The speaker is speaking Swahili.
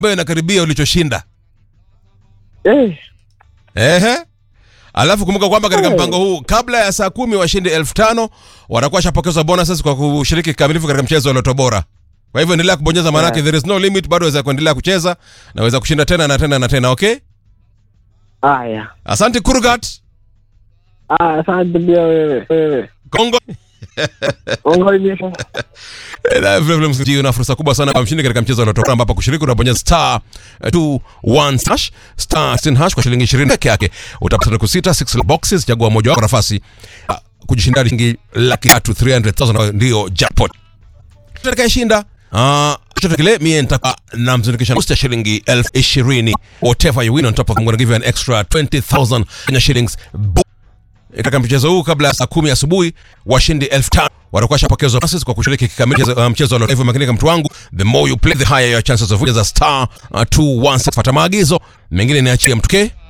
ambayo inakaribia ulichoshinda. Eh, Ehe. Alafu kumbuka kwamba katika Eh. mpango huu kabla ya saa kumi washindi elfu tano watakuwa washapokezwa bonuses kwa kushiriki kikamilifu katika mchezo wa Loto Bora. Kwa hivyo endelea kubonyeza, maanake Yeah. there is no limit, bado waweza kuendelea kucheza na waweza kushinda tena na tena na tena. Okay, haya. asante Kurgat Ah, asante pia wewe. Wewe. Kongo. Ongolimisha. Na vile vile msikilizaji, una fursa kubwa sana kwa mshindi katika mchezo wa Loto Bora ambapo kushiriki unabonyeza star 21 hash star 16 hash kwa shilingi 20 peke yake utapata sanduku sita 6 boxes, chagua moja wako nafasi ah, kujishindia shilingi laki tatu 300,000 ndio jackpot. Atakayeshinda ah chochote kile mie nitaka namzindikisha boost ya shilingi elfu ishirini whatever you win on top of I'm gonna give you an extra 20,000 Kenya shillings Bo- katika mchezo huu kabla ya saa kumi asubuhi washindi elfu tano watakuwa shapokezwa bonuses kwa kushiriki kikamilifu uh, mchezo wa Lotto. hivyo makinika mtu wangu the more you play the higher your chances of winning za star uh, 216 fuata maagizo mengine niachie mtuke